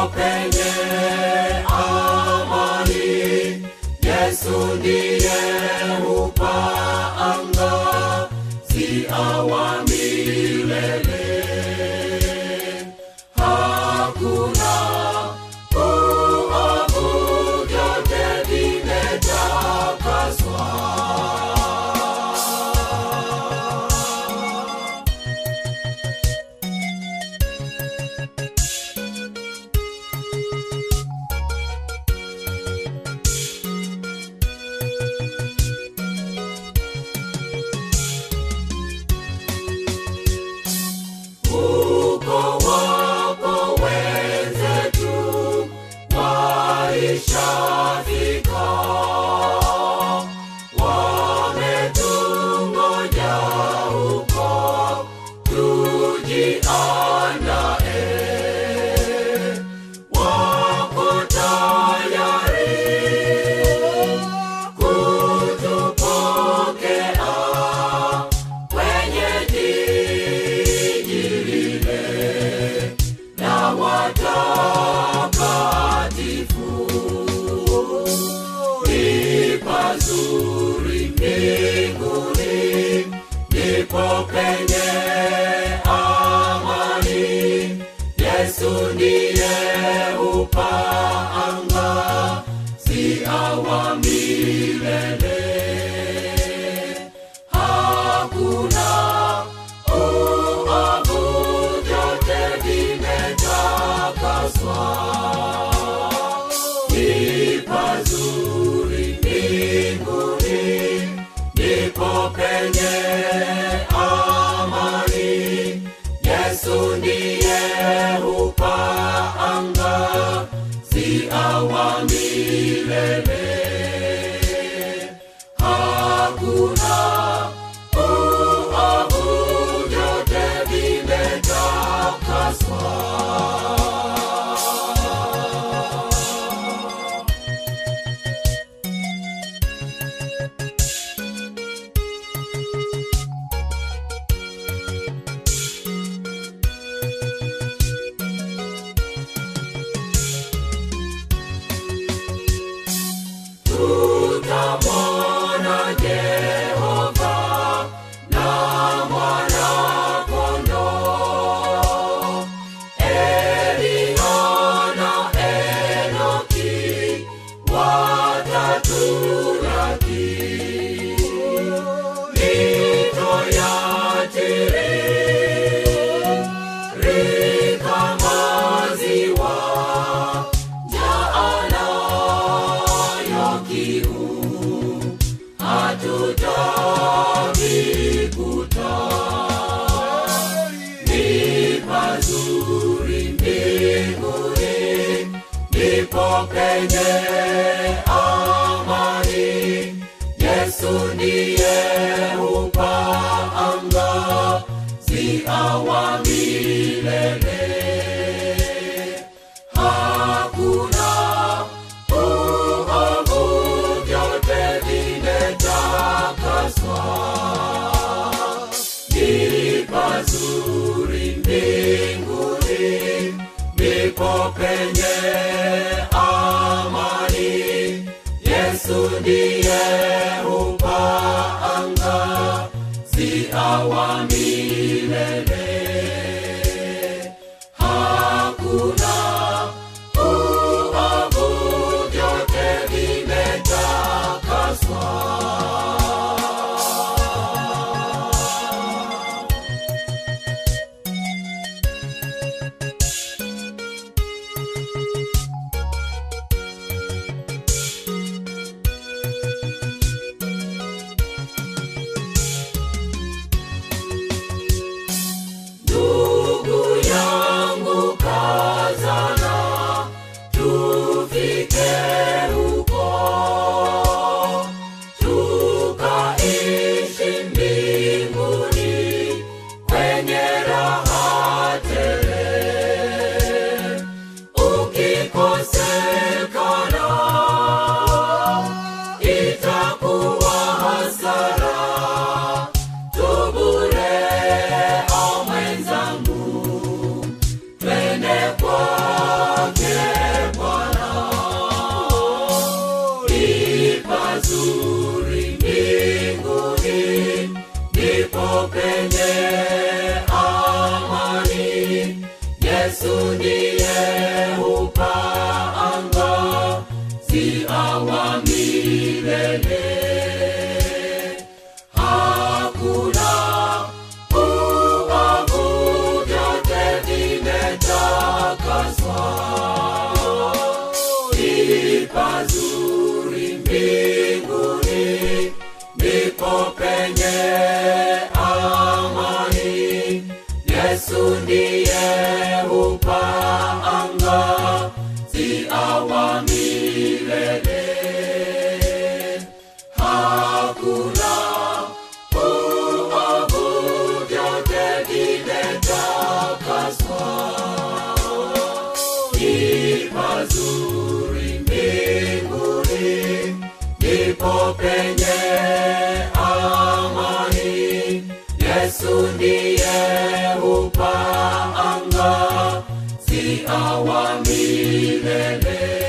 penye amani. Yesu ndiye hupa anga ziawa milele. Hakuna uovu, vyote vimetakaswa. Uko wapo wenzetu waishafika, wametungoja huko, tujiandae, wako tayari kutupokea kwenye jiji lile la watakatifu. Ni pazuri mbinguni, ndipo penye amani. Yesu ndiye hupa anga ziawa milele hakuna uovu, vyote vimetakaswa. Ni pazuri mbinguni, ndipo penye amani. Yesu ndiye hupa anga ziawa milele hakuna uovu, vyote vimetakaswa. tutamwona Jehova na mwana-kondoo. Eliya na Enoki watatulaki. Mito yatiririka maziwa, njaa nayo kiu hatutavikuta. Ni pazuri mbinguni, ndipo penye amani. Yesu ndiye hupa anga ziawa milele. Hakuna uovu, vyote vimetakaswa. Ni pazuri mbinguni, ndipo penye amani. Yesu ndiye hupa anga ziawa milele. Hakuna uovu, vyote vimetakaswa. ni pazuri mbinguni, ndipo penye amani. Yesu ndiye hupa anga ziawa milele. Hakuna uovu, vyote vimetakaswa. Ni pazuri mbinguni, ndipo penye amani. Yesu ndiye hupa anga ziawa milele.